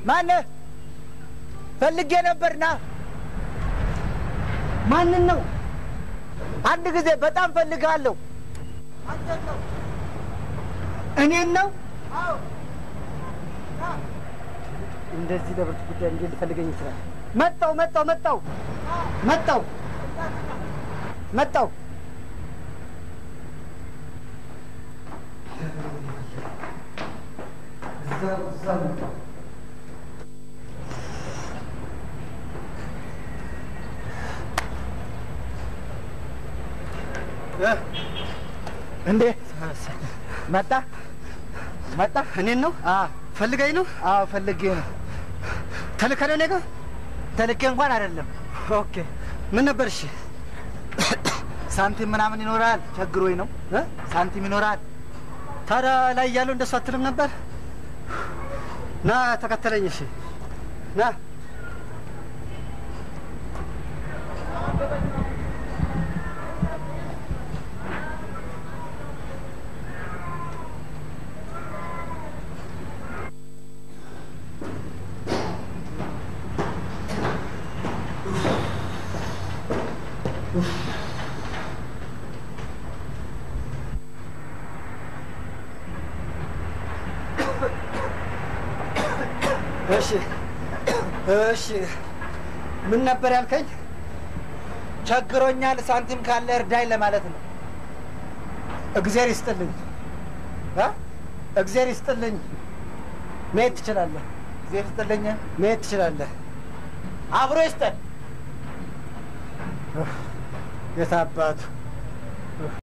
ማነህ? ፈልጌ ነበርና ማንን ነው? አንድ ጊዜ በጣም ፈልግሃለሁ። እኔን ነው? እንደዚህ ለብርቱ ጉዳይ እንዴት ሊፈልገኝ ይችላል? መጣው መጣው መጣው መጣው መጣው እንዴ መጣ መጣ። እኔን ነው? ፈልገኝ ነው? አዎ ፈልጌ ነው። ተልከህ ነው እኔ ጋር? ተልኬ እንኳን አይደለም። ኦኬ ምን ነበር? እሺ ሳንቲም ምናምን ይኖራል። ቸግሮኝ ነው። እ? ሳንቲም ይኖራል። ታዲያ ላይ እያለሁ እንደሱ አትልም ነበር? ና ተከተለኝ። እሺ ና እሺ እሺ ምን ነበር ያልከኝ? ቸግሮኛል፣ ሳንቲም ካለ እርዳኝ ለማለት ነው። እግዜር ይስጥልኝ እ? እግዜር ይስጥልኝ። መሄድ ትችላለህ። እግዜር ይስጥልኝ። መሄድ ትችላለህ። አብሮ ይስጠን። የት አባቱ